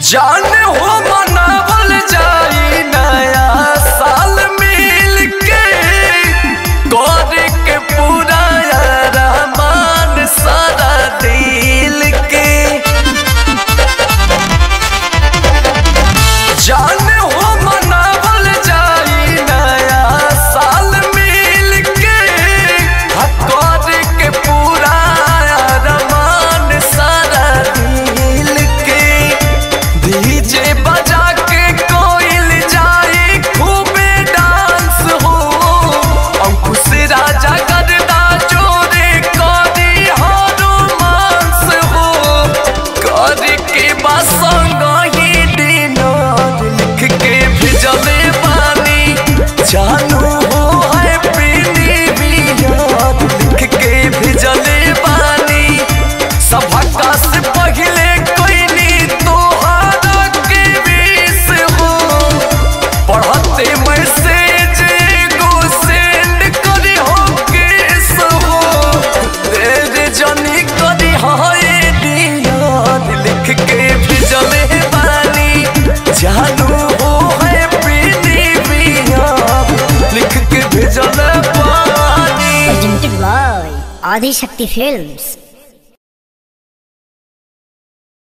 जान हो मनावल जाई नया साल मिल के गौर के पूरा रहमान सारा दिल के जान हो मनावल जाई नया साल मिल के गौर के पूरा रहमान सारा दिल के डीजे बजा के कोइल जाए खूबे डांस हो अंकुश राजा गरदा जोरे करी हो रोमांस हो कर के बसंग ही डिनर लिख के भेजले बानी जानू हो है पीनी बियार लिख के भेजले बानी सभा से पहले कोई नी तोहारा के बीस हो पढ़ते मैसेज एगो सेंड करी हो केस हो तेरे जनी करी हाय डियार लिख के भेजले बानी जानू हो है पीनी बियार लिख के भेजले बानी presented by Adi Shakti Films.